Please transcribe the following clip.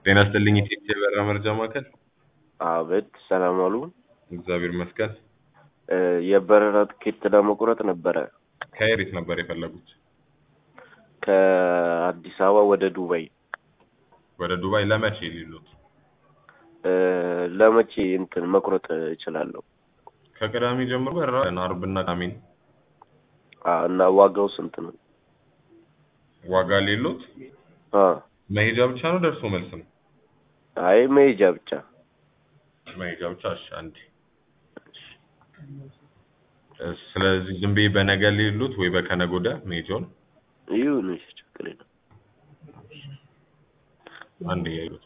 ጤና ይስጥልኝ ኢትዮጵያ የበረራ መረጃ ማዕከል። አቤት፣ ሰላም አሉ። እግዚአብሔር ይመስገን። እ የበረራ ትኬት ለመቁረጥ ነበረ ከየት ነበር የፈለጉት? ከአዲስ አበባ ወደ ዱባይ። ወደ ዱባይ ለመቼ ሊሉት? እ ለመቼ እንትን መቁረጥ እችላለሁ? ከቅዳሜ ጀምሮ በረራ አለን፣ አርብና ቅዳሜ ነው። አ እና ዋጋው ስንት ነው? ዋጋ ሌሎት? አ መሄጃ ብቻ ነው ደርሶ መልስ ነው? አይ መሄጃ ብቻ። መሄጃ ብቻ። እሺ አንዴ። እ ስለዚህ ዝም ብዬ በነገ ሌሉት ወይ በከነገ ወዲያ መሄጃውን ይሁን፣ እሺ፣ ችግር የለም። አንዴ ያዩት